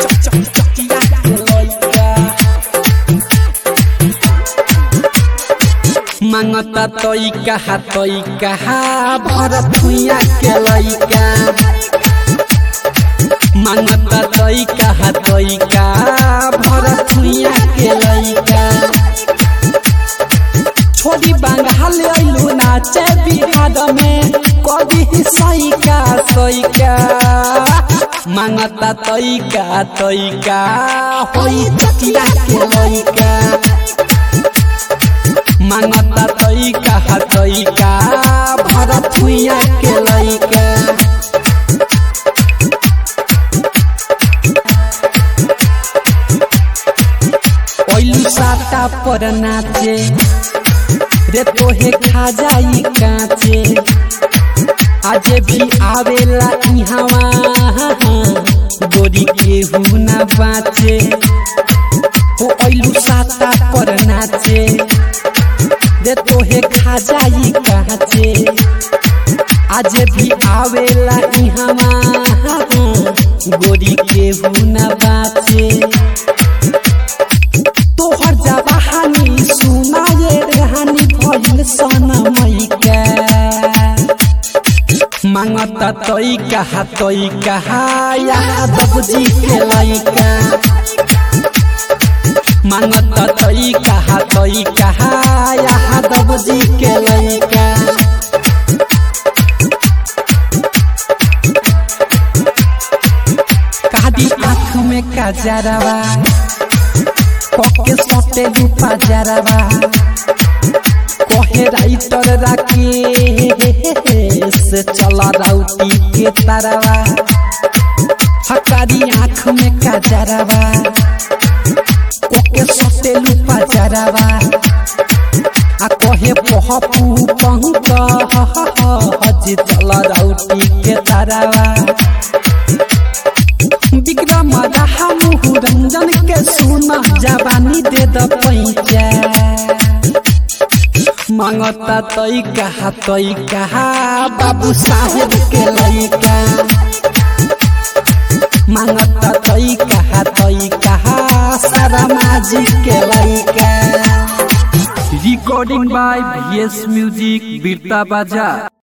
चकिया के लइका मांगता तई कहा तई कहा भरत भुइया के लइका मांगता तई कहा तई का भरत भुइया के लइका छोड़ी बंगाल अइलू नाचे बिहार में कभी सैका सैका मांगता तैका तैका होई चकिया के लइका मांगता तैका तैका भरत भुइया के लइका ओइलू साता पर नाचे रे तोहे खा जाई काचे आज भी आवेला इहवा गोरी केहू ना बाचे हो ओइलू साता पर नाचे रे तोहे खा जाई काचे आज भी आवेला इहवा गोरी केहू ना बाचे तोहर जवानी सुनाए रहनी भइल सनमैका मांगता तई कहा तई कहा यादव जी के लइका मांगता तई कहा तई कहा यादव जी के लइका कादी आँख में काजरवा पके सटे रूपा जरवा कहे राइटर राके से चला राउटी के तरवा हकारी आँख में काजरवा पके सटे रूपा जरवा आ कहे पहपू पंक हज चला राउटी के तरवा विक्रम रहा मुहु रंजन के सुना जवानी दे द पैचा मांगता तई कहा तई कहा बाबू साहेब के लइका मांगता तई कहा तई कहा सारा माजी के लइका रिकॉर्डिंग बाय वीएस म्यूजिक बीरता बाजा